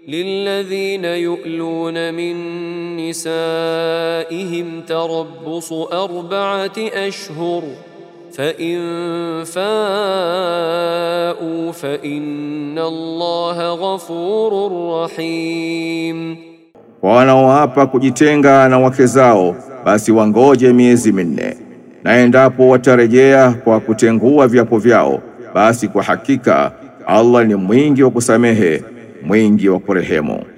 للذين يؤلون من نسائهم تربص أربعة أشهر فإن فاءوا فإن الله غفور رحيم Kwa wanaoapa kujitenga na wake zao, basi wangoje miezi minne, na endapo watarejea kwa kutengua viapo vyao, basi kwa hakika Allah ni mwingi wa kusamehe, mwingi wa kurehemu.